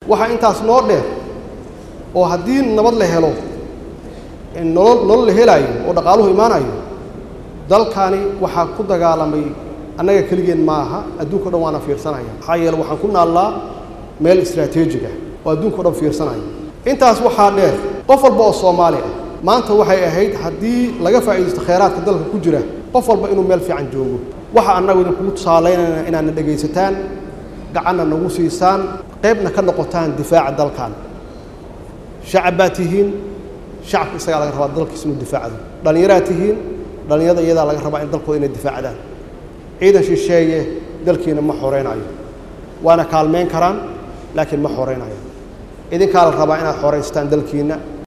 waxaa intaas noo dheer oo haddii nabad la helo nolol nolol la helaayo oo dhaqaaluhu imaanayo dalkani waxaa ku dagaalamay annaga keligeen ma aha adduunka o dhan waana fiirsanaya maxaa yeele waxaan ku naallaa meel istraatiijig ah oo adduunka o dhan fiirsanaya intaas waxaa dheer qof walba oo soomaali ah maanta waxay ahayd haddii laga faa'iidaysto khayraadka dalka ku jira qof walba inuu meel fiican joogo waxa annagu idinkugu tusaalaynayna inaadna dhegaysataan gacanna nagu siisaan qaybna ka noqotaan difaaca dalkan shacab baad tihiin shacabka isagaa laga rabaa dalkiisa inuu difaacdo dhallinyaraad tihiin dhallinyarada iyadaa laga rabaa in dalkooda inay difaacdaan ciidan shisheeye dalkiina ma xoreynayo waana kaalmeyn karaan laakiin ma xoreynayo idinkaa la rabaa inaad xoraystaan dalkiinna